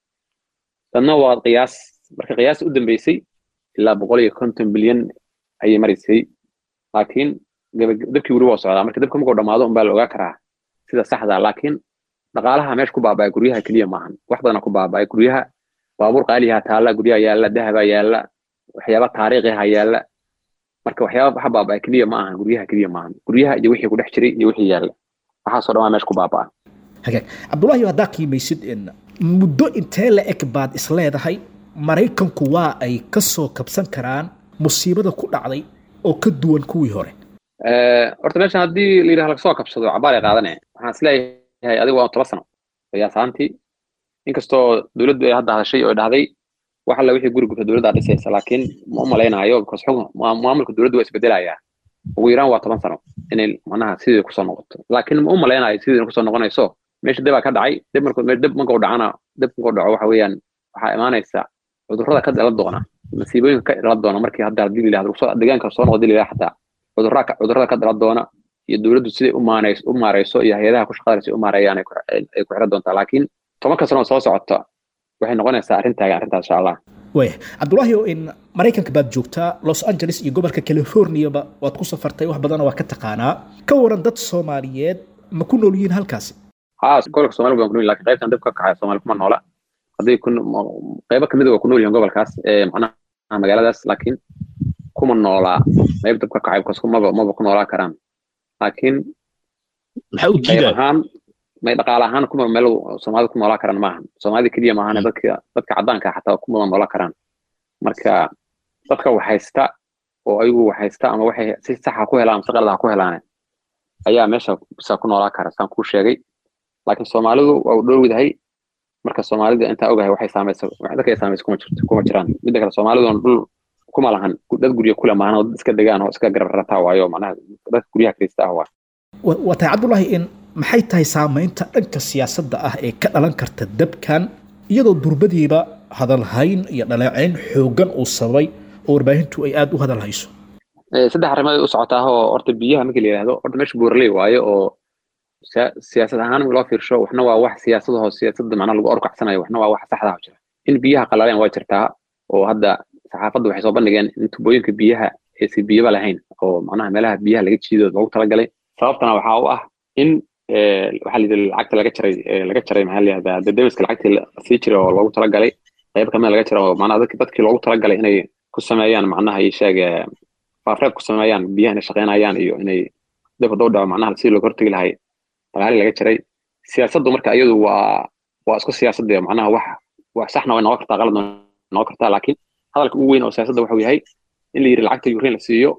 dadna waa qiyaas marka qiyaas u dambeysay ilaa boqol iyo konton bilyan ayay maraysay laakiin dabkii weli waa socdaa marka dabka markuu dhamaado unbaa la ogaa karaa sida saxda laakiin dhaqaalaha meesha ku baaba'ay guryaha keliya maahan wax badana ku baaba'ay guryaha baabuur qaaliha taalla guryaha yaalla dahaba yaalla waxyaaba taariikhiha yaalla marka waxyaaba waxa baaba'ay keliya ma ahan guryaha keliya maahan guryaha iyo wixii ku dhex jiray iyo wixii yaalla waxaasoo dhan waa meesha ku baaba'a hagaag cabdulaahi haddaa qiimaysid in muddo intee la eg baad isleedahay maraykanku waa ay ka soo kabsan karaan musiibada ku dhacday oo ka duwan kuwii hore horta meeshan haddii la yidhaha lagasoo kabsado cabaar ay qaadane waxaan isleeyahay adigu waa toban sano qiyaasaantii inkastoo dowladdu ay hadda hadashay oo dhahday wax alla wixii guri gubta dowladda dhisaysa laakiin ma u malaynayo because xukun maamulka dowladdu waa isbedelayaa ugu yaraan waa toban sano inay macnaha sidii kusoo noqoto laakiin ma u malaynayo sidii kusoo noqonayso meesha debaa ka dhacay deb markuu deb markuu dhacana deb markuu dhaco waxa weeyaan waxaa imaanaysa cudurrada ka dhalan doona masiibooyinka ka dhalan doona markii hadda haddii la yidhahdo deegaanka soo noqdo la yidhahdo xataa cudurrada cudurrada ka dhalan doona iyo dowladdu siday u maanayso u maarayso iyo hay-adaha ku shaqada si u maareeyaan ay ku xiran doontaa laakiin tobanka sano soo socota waxay noqonaysaa arrintaaga arrintaas insha allah waaya cabdulaahi oo in maraykanka baad joogtaa los angeles iyo gobolka californiaba waad ku safartay wax badana waa ka taqaanaa ka waran dad soomaaliyeed ma ku nool yihiin halkaasi haa gobolka soomali baan ku nool lakin qaybtan dib ka kacay soomaali kuma noola hadday ku qaybo kamid waa ku nool yihiin gobolkaas ee macnaha magaaladaas laakiin kuma noolaa qayb dib ka kacay because maba maba ku noolaa karaan laakiin maxaa u qayb jiidaa ahaan may dhaqaale ahaan kuma meel soomaalida ku noolaa karaan maahan soomaalida keliya maahan dadka dadka caddaanka xataa kuma noolaa karaan marka dadka wax haysta oo ayagu wax haysta ama waxay si saxa ku helaan mise qalad ha ku helaane ayaa meesha bisa ku noolaa kara saan kuu sheegay laakiin soomaalidu waa u dhowdahay marka soomaalida intaa ogahay waxay saamaysa dadka ay saamaysa kuma jirto kuma jiraan midda kale soomaaliduna dhul kuma lahan dad guryo kule maahan oo dad iska degaan oo iska garab rataa waayo macnaha dadka guryaha kirista ah waa waa tahay cabdulaahi in maxay tahay saamaynta dhanka siyaasadda ah ee ka dhalan karta dabkan iyadoo durbadiiba hadalhayn iyo dhaleecayn xooggan uu sababay oo warbaahintu ay aada u hadal hayso saddex arrimood ay u socotaa oo horta biyaha marka la yidhaahdo horta meesha buuraley waayo oo siyaasad ahaan loo fiirsho waxna waa wax siyaasadaho siyaasadda macnaha lagu orkacsanayo waxna waa wax saxda jira in biyaha qalaleen waa jirtaa oo hadda saxaafadda waxay soo bandhigeen in tubooyinka biyaha aysan biyaba lahayn oo macnaha meelaha biyaha laga jiido loogu talagalay sababtana waxaa u ah in waxaa layidhi lacagta laga jaray laga jaray maxaa layihahdaa dadamiska lacagtii lasii jiray oo loogu talagalay qayb kamida laga jira oo macnaha dadki dadkii loogu talagalay inay ku sameeyaan macnaha iyo sheeg faafreeb ku sameeyaan biyaha inay shaqeynayaan iyo inay dib hadduu dhaco macnaha sidii looga hortegi lahay dagaali laga jaray siyaasaddu marka iyadu waa waa isku siyaasadda macnaha wax wax saxna way noqon kartaa qaladna noqon kartaa laakiin hadalka ugu weyn oo siyaasadda wuxuu yahay in la yidhi lacagta ukraine la siiyo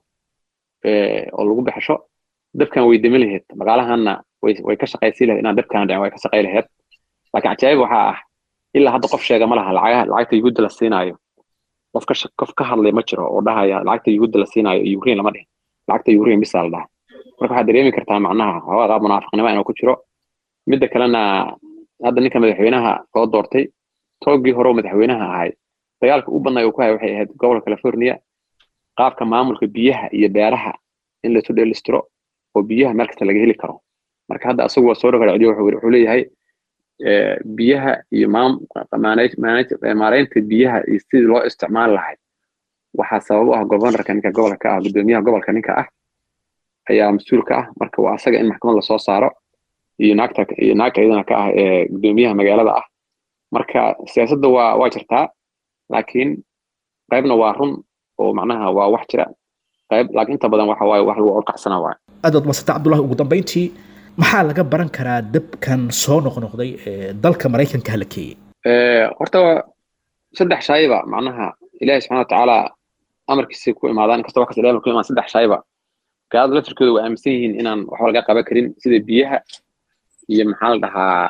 oo lagu baxsho dabkan way demi lahayd magaalahanna way way ka shaqaysi lahayd inaan dabkan dhicin way ka shaqay lahayd laakiin cajaa'ib waxaa ah ilaa hadda qof sheega ma laha lacagaha lacagta yuhuudda la siinaayo qof ka qof ka hadlay ma jiro oo dhahaya lacagta yuhuudda la siinaayo ukraine lama dhihin lacagta ukraine bisa la dhaha marka waxaad dareemi kartaa macnaha hawaa qaab munaafiqnimo inuu ku jiro midda kalena hadda ninka madaxweynaha loo doortay toogii hore oo madaxweynaha ahay dagaalka u badnaa uu ku hay waxay ahayd gobolka california qaabka maamulka biyaha iyo beeraha in laisu dheelistiro oo biyaha meel kasta laga heli karo marka hadda asagu waa soo dhagaracdiyo wuxuu leeyahay biyaha iyo maaraynta biyaha iyo sidii loo isticmaali lahayd waxaa sabab u ah governorka ninka gobolka ka ah gudoomiyaha gobolka ninka ah ayaa mas-uulka ah marka waa asaga in maxkamad lasoo saaro iyo naagta iyo naagta iyadana ka ah ee gudoomiyaha magaalada ah marka siyaasadda waa waa jirtaa laakiin qaybna waa run oo macnaha waa wax jira qayb laakiin inta badan waxa waaye wax lagu orkacsana waaye aad baad madsanta cabdullahi ugu dambayntii maxaa laga baran karaa dabkan soo noqnoqday ee dalka maraykanka hala keeyey horta saddex shayba macnaha ilaahi subxana watacaala amarkiisa ku imaadaan inkastoo wax kasta ilahi ku imaan saddex shayba gaalada laftirkooda waa aaminsan yihiin inaan waxba laga qaban karin sida biyaha iyo maxaa la dhahaa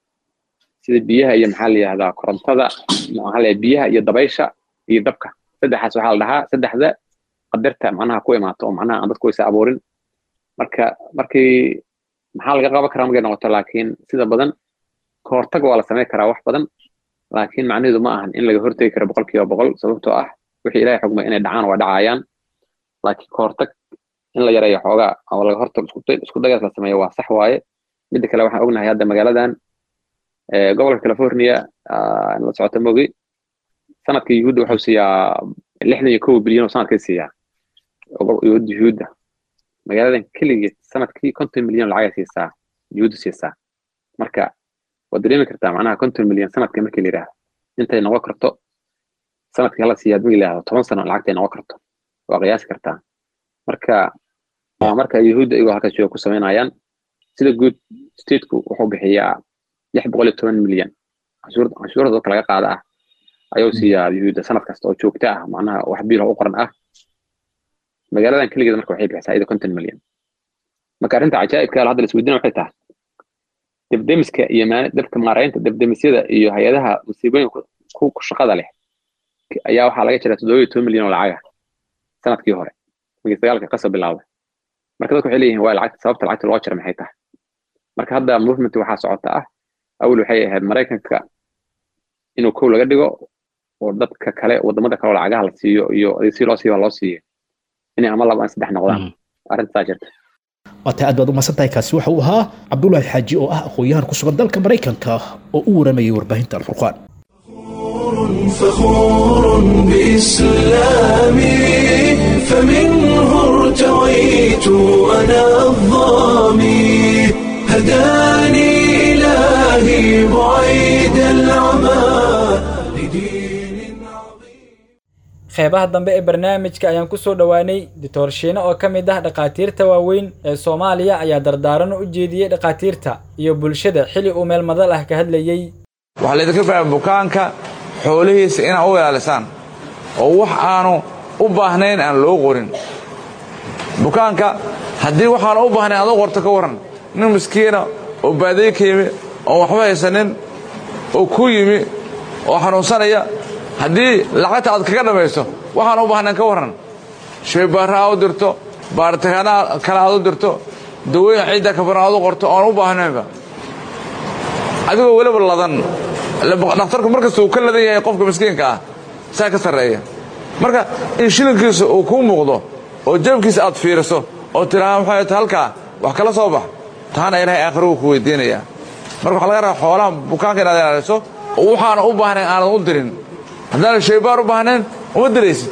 sida biyaha iyo maxaa la yihahdaa korontada maxaa la biyaha iyo dabaysha iyo dabka saddexaas waxaa la dhahaa saddexda qadarta macnaha ku imaato oo macnaha aan dadku waysa abuurin marka markii maxaa laga qaban karaa markay noqoto laakiin sida badan kahortaga waa la samayn karaa wax badan laakiin macnaheedu ma ahan in laga hortegi karo boqol kiiba boqol sababtoo ah wixii ilaahay xugmay inay dhacaan waa dhacayaan laakiin kahortag in la yareeyo xoogaa oo laga hortago isku dagaas la sameeyo waa sax waaye midda kale waxaan ognahay hadda magaaladan gobolka california la socota mogi sanadka yuhuudda wuxuu siiyaa lixdan iyo kow bilyan oo sanadkay siiyaa yuhuudda magaaladan keligeed sanadkii konton milyan lacagay siisaa yuhuudda siisaa marka waad dareemi kartaa macnaha konton milyan sanadka markii la yidhaahdo intay noqon karto sanadkii hala siiyaad markii la yidhahdo toban sano lacagtay noqon karto waa qiyaasi kartaa marka marka yuhuudda iyagoo halkaas jooga ku samaynayaan sida guud stateku wuxuu bixiyaa lix boqol iyo toban milyan canshuurda dadka laga qaada ah ayuu siiyaa yuhuudda sanad kasta oo joogto ah macnaha wax biilho u qoran ah magaaladan keligeed marka waxay bixisaa iyada konton milyan marka arrinta cajaa'ibka hadda la isweydiina waxay tahay debdemiska iyo dabka maaraynta debdemisyada iyo hay-adaha musiibooyinka ku shaqada leh ayaa waxaa laga jiraa toddoba iyo toban milyan oo lacaga sanadkii hore markii dagaalka qasa bilaabay marka dadku waxay leeyihin waa lacagta sababta lacagta loo jira maxay tahay marka hadda movement waxaa socota ah awal waxay ahayd maraykanka inuu kow laga dhigo oo dadka kale wadamada kale oo lacagaha la siiyo iyo si loo siiyo loo siiyo inay ama laba ama saddex noqdaan arrintasaa jirta waata aad baad u mahadsan tahay kaasi waxa uu ahaa cabdullaahi xaaji oo ah aqoon-yahan ku sugan dalka maraykanka oo u waramayay warbaahinta alfurqaan فخور بإسلامي فمنه ارتويت أنا الظامي هداني إلهي بعيد العمى qeybaha dambe ee barnaamijka ayaan ku soo dhowaanay doctor shiine oo ka mid ah dhakhaatiirta waaweyn ee soomaaliya ayaa dardaaran u jeediyey dhakhaatiirta iyo bulshada xili uu meel madal ah ka hadlayey waxaa laydinka baa bukaanka xoolihiisa inaad u ilaalisaan oo wax aanu u baahnayn aan loo qorin bukaanka haddii waxaanu u baahnayn aad u qorto ka warran nin miskiina oo baadiye ka yimi oon waxba haysanin oo ku yimi oo xanuunsanaya haddii lacagta aad kaga dhammayso waxaan u baahnayn ka warran shaybaarra aad u dirto baaritaanaa kale aad u dirto dawooyin ciidda ka baran aad u qorto oon u baahnaynba adigoo weliba ladan dhakhtarku markasta uu ka ladan yahay qofka miskiinka ah saa ka sarreeya marka in shilinkiisa uu kuu muuqdo oo jabkiisa aad fiiriso oo tidhaha maxay ta halkaa wax kala soo bax taana ilaahay aakhiro wuu ku weydiinayaa marka waxaa laga rabaa xoolaha bukaanka inaad ilaaliso oo waxaana u baahnayn aanad u dirin haddaanan shaybaar u baahnayn uma diraysid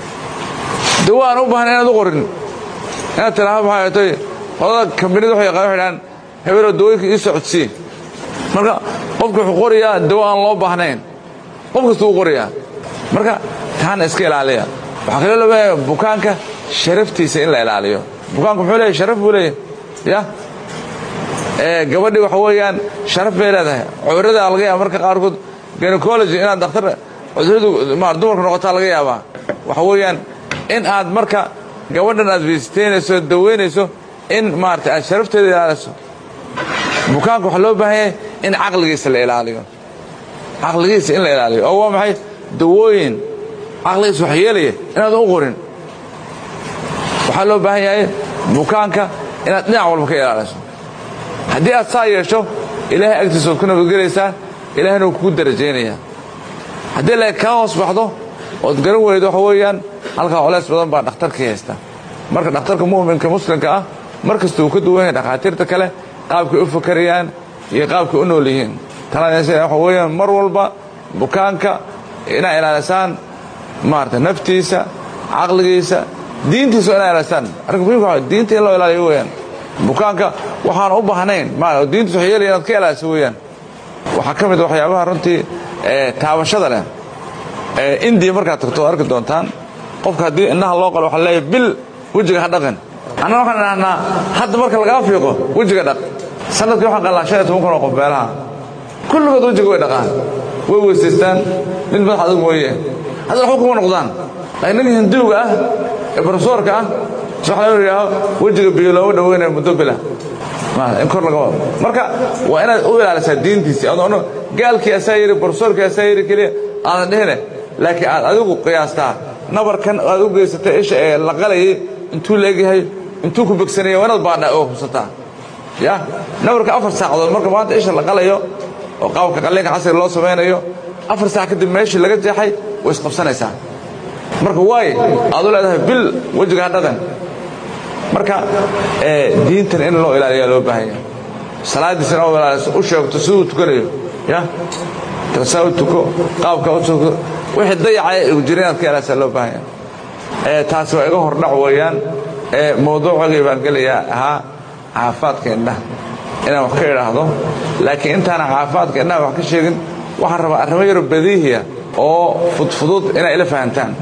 dawo aan u baahnayn inaad u qorin inaad tidhaha maxay tay qolada kambanida waxay yaqaan waxay dhahaan hebeloo dawooyinka ii socodsii marka qofka wuxuu qorayaa dawo aan loo baahnayn qof kasta wuu qorayaa marka taana iska ilaaliya waxaa kaloo loobaaya bukaanka sharaftiisa in la ilaaliyo bukaanku muxuu leeyahy sharaf buu leeyahy ya gabadhii waxa weeyaan sharaf bay leedahay cudurrada laga yaaba marka qaarkood gynecology inaad dhakhtar cudurradu ma dumarka noqotaa laga yaabaa waxa weeyaan in aad marka gabadhan aad visiteynayso daweynayso in maarata aad sharafteeda ilaaliso bukaanka waxaa loo baahan yahay in caqligiisa la ilaaliyo caqligiisa in la ilaaliyo oo waa maxay dawooyin caqligiisa wax yeelaya inaadan u qorin waxaa loo baahan yahay bukaanka inaad dhinac walba ka ilaaliso haddii aad saa yeesho ilaahay agtiisa waad ku nabadgelaysaa ilaahayna wuu kugu darajaynayaa haddii la kaa hoos baxdo ood garan weydo waxa weeyaan halkaa colays badan baa dhakhtarkii haysta marka dhakhtarka mu'minka muslimka ah mar kasta uu ka duwan yahay dhakhaatiirta kale qaabkay u fakarayaan iyo qaabkay u nool yihiin tanadaysa waxa weeyaan mar walba bukaanka inaa ilaalisaan maarata naftiisa caqligiisa diintiisa inaa ilaalisaan arrinka muhimka waa diinta in loo ilaaliyo weeyaan bukaanka waxaan u baahnayn ma diintiisa wax yeelaya inaad ka ilaaliso weeyaan waxaa ka mid waxyaabaha runtii taabashada leh indiya markaad tagto arki doontaan qofka haddii indhaha loo qalo waxaa leeyahay bil wejiga ha dhaqin anna waxaan idhahnaa hadda marka lagaa fiiqo wejiga dhaq sanadkii waxaan qalnaa shan iyo toban kun oo qof beelaha kulligood wejiga way dhaqaan way weysaystaan mid madax adag mooye haddana waxba kuma noqdaan laakiin ninka hinduuga ah ee barsoorka ah waxa laga yidhaaho wejiga biyo looma dhaweynaya muddo bila in kor laga wado marka waa inaad u ilaalisaa diintiisii adoon gaalkii asaa yiri barsoorkii asaa yiri keliya aadan dhihine laakiin aad adigu qiyaastaa nabarkan aad u geysatay isha ee la qalayay intuu leegyahay intuu ku begsanaya waa inaad baadha oo hubsataa ya nabarka afar saacadood marka maanta isha la qalayo oo qaabka qalliinka casriga loo samaynayo afar saac kadib meeshii laga jeexay way isqabsanaysaa marka waaye aad u leedahay bil wejiga ha dhaqan marka diintan in loo ilaaliyaa loo baahan yahay salaadiisa in ilaaliso u sheegto siduu tukanayo ya saa u tuko qaabka u tuko wixii dayacay jira inaad ka ilaalisaa loo baahan yahay taasi waa iga hordhac weeyaan mawduucagii baan gelayaa ahaa caafaadka indhaha inaan wax ka idhaahdo laakiin intaana caafaadka indhaha wax ka sheegin waxaan rabaa arrimo yaro badiihiya oo fudfudud inay ila fahantaan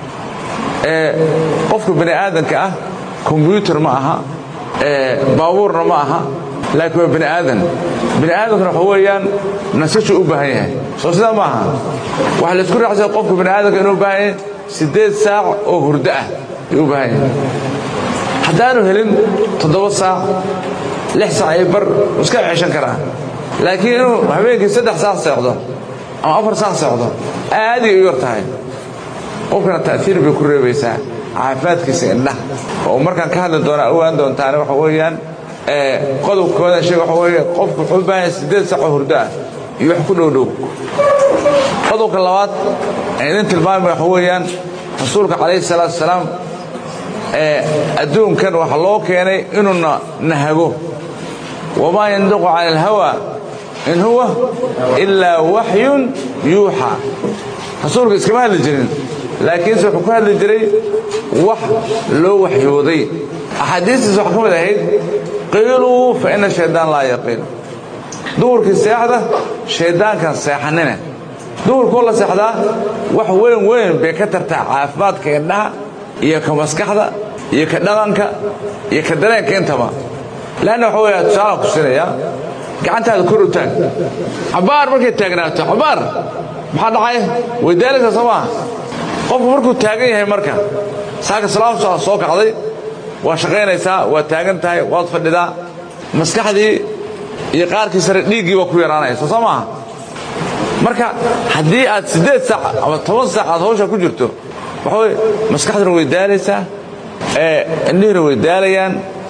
qofka bani aadanka ah kombyuutar ma aha baabuurna ma aha laakiin waa bani aadan bani aadankuna waxa weeyaan nasashu u baahan yahay soo sidaa ma aha waxaa laysku raacsaya qofka bani aadanka inuu u baahan yahay siddeed saac oo hurdo ah ayuu u baahan yahay haddaanu helin toddoba saac lix saac iyo bar iska ceshan karaa laakiin inuu habeenkii saddex saac seexdo ama afar saac seexdo aaday u yar tahay qofkana ta'fiir bay ku reebaysaa caafimaadkiisa indhaha oo markaan ka hadli doonaa ogaan doontaane waxa weeyaan qodobkooda sheeg waxa weeye qofku wuxuu u baahan yahay siddeed saac oo hurdo ah iyo wax ku dhow dhow qodobka labaad aan idin tilmaamay waxa weeyaan rasuulka calayhi salaatu wasalaam adduunkan waxa loo keenay inuuna nahago wamaa yandiqu cani alhawa in huwa ilaa waxyun yuuxa rasuulka iskama hadli jirin laakiinse wuxuu ku hadli jiray wax loo waxyooday axaadiistiis waxaa ka mid ahayd qiiluu fa ina shaydaan laa yaqiil duhurkii seexda shayddaankan seexanine duhurkoo la seexdaa wax weyn weyn bay ka tartaa caafimaadka indhaha iyo ka maskaxda iyo ka dhaqanka iyo ka dareenka intaba leanna waxa weya tusaalaan ku siinayaa gacantaada kor u taag cabbaar markay taagnaato cabbaar maxaa dhacay way daalaysaa soo maaha qofku markuu taagan yahay marka saaka salaamsaa soo kacday waa shaqaynaysaa waa taagan tahay waad fadhidaa maskaxdii iyo qaarkii sare dhiiggii waa ku yaraanaysa soo maaha marka haddii aad siddeed saac ama toban saac aad hawshaa ku jirto waxa weye maskaxduna way daalaysaa indhihiina way daalayaan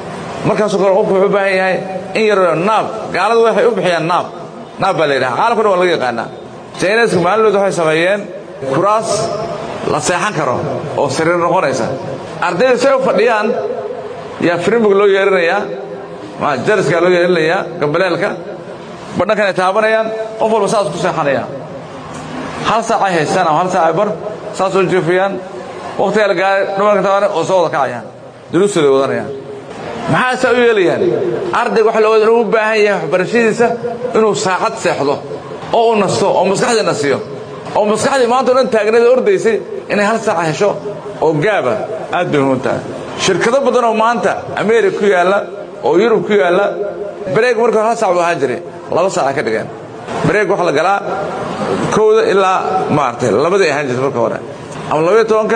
markaasoo kale qofku wuxuu u baahan yahay in yaroo naab gaaladu waxay u bixiyaan naab naab baa la yidhaha caalamka dhan waa laga yaqaanaa jayneska maalintooda waxay sameeyeen kuraas la seexan karo oo sariir noqonaysa ardayda say u fadhiyaan yaa firimig loo yeerinayaa jariskaa loo yeerinayaa gambaleelka badhankan ay taabanayaan qof walba saas ku seexanaya hal saac ay haystaan ama hal saac ay bar saas oo jiifayaan wakhtigaa la gaaray dhumarka taabane oo soo wada kacayaan duruustooda ay wadanayaan maxaa saa u yeelayaan ardayga waxa looga inuu u baahan yahay waxbarashadiisa inuu saacad seexdo oo u nasto oo maskaxdii nasiyo oo maskaxdii maanta o dhan taagneed oo ordaysay inay hal saaca hesho oo gaaba aad bay muhiim tahay shirkado badan oo maanta ameerika ku yaalla oo yurub ku yaalla bareeg marka hore hal saac buu ahaan jiray laba saaca ka dhigeen bareeg waxa la galaa kowda ilaa maaragtay labadii ahaan jirtay marka hore ama labaiyo tobanka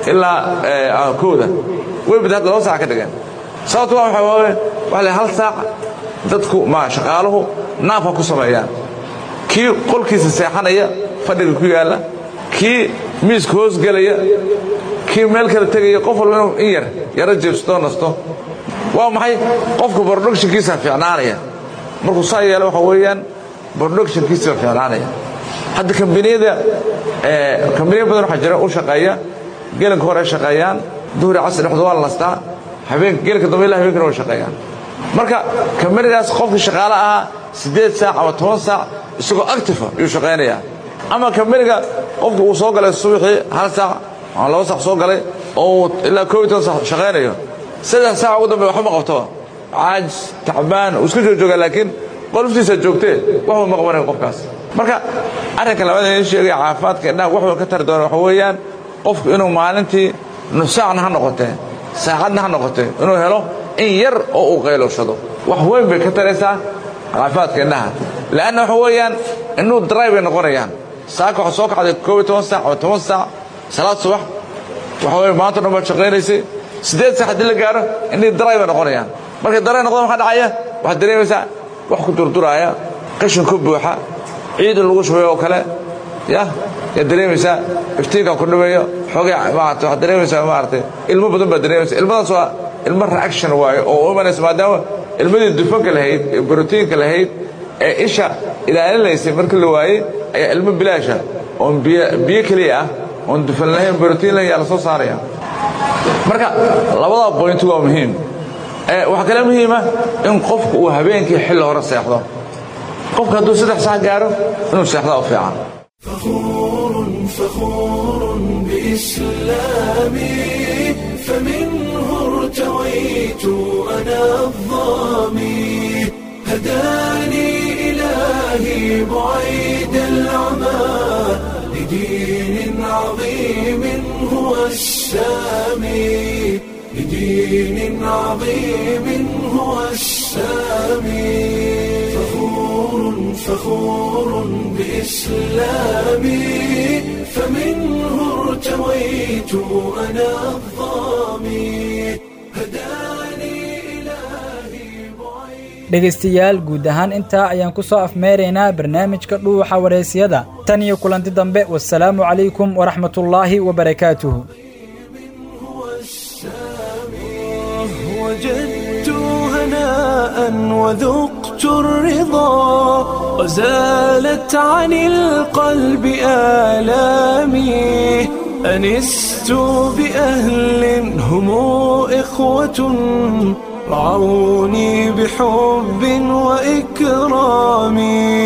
ilaa kowda way bad hadda laba saac ka dhigeen sababto waa waxa waaye waxa la hal saac dadku ma shaqaaluhu naaf ha ku sameeyaan kii qolkiisa seexanaya fadhiga ku yaalla kii miiska hoos gelaya kii meel kale tegaya qof walba inuu in yar yaro jeebsatoo nasto waa maxay qofka productionkiisa fiicnaanaya markuu saa yeelo waxa weeyaan productionkiisa fiicnaanaya hadda kambaniyada kambaniya badan waxaa jira u shaqeeya gelinka hore ay shaqeeyaan duhri casri dhexda waa la nastaa habeenka gelinka dambe ilaa habeenkana way shaqeeyaan marka kambanidaas qofkii shaqaale ahaa siddeed saac ama toban saac isagoo actifa ayuu shaqaynayaa ama kambaniga qofku uu soo galay subaxii hal saac ama laba saac soo galay oo ilaa koob iyo toban saac shaqaynayo saddex saac ugu dambe waxba ma qabtoba caajis tacbaan uu iska joojoogaa laakiin qoloftiisa joogtee waxba ma qabanayo qofkaas marka arrinka labaad in sheegaya caafimaadka indhaha waxba ka tari doona waxa weeyaan qofku inuu maalintii nusaacna ha noqotee saacadna ha noqotee inuu helo in yar oo uu qaylowshado wax weyn bay ka taraysaa caafimaadka indhaha leanna waxa weeyaan indhuhu daraay bay noqonayaan saaka waxaa soo kacday koob iyo toban saac ama toban saac salaad subax waxa weye maanta dhan baad shaqaynaysay siddeed saac haddii la gaaro indhihii daraay bay noqonayaan markay daraay noqdaan maxaa dhacaya waxaad dareemaysaa wax ku durduraaya qashin ku buuxa ciid in lagu shubayo oo kale ya yaad dareemaysaa iftiinkaa ku dhibayo xoogay maarata waxaad dareemaysaa maaragtay ilmo badan baad dareemaysaa ilmadaas waa ilmo reaction waaye oo u imanaysa maadaama ilmadii dufanka lahayd ee brotiinka lahayd ee isha ilaalinaysay markii la waayey ayaa ilmo bilaasha oon biyo keliya ah oon dufan lahayn brotiin lahayn yaa la soo saaraya marka labada boynti waa muhiim waxaa kale muhiima in qofku uu habeenkii xilli hore seexdo qofka hadduu saddex saac gaaro inuu seexdaa u fiican فخور بإسلامي فمنه ارتويت أنا الظامي هداني إلهي بعيد العمى لدين عظيم هو السامي لدين عظيم هو السامي فخور فخور بإسلامي فمنه ارتويت أنا الظامي dhegaystayaal guud ahaan intaa ayaan ku soo afmeeraynaa barnaamijka dhuuxa waraysyada tan iyo kulanti dambe wasalaamu calaykum waraxmatullaahi wabarakaatuhu وجدت هناء وذقت الرضا وزالت عن القلب آلامي أنست بأهل هم إخوة رعوني بحب وإكرام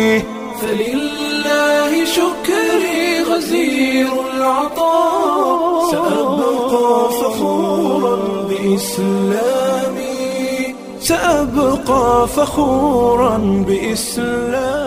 فلله شكري غزير العطاء سأبقى فخورا بإسلامي سأبقى فخورا بإسلامي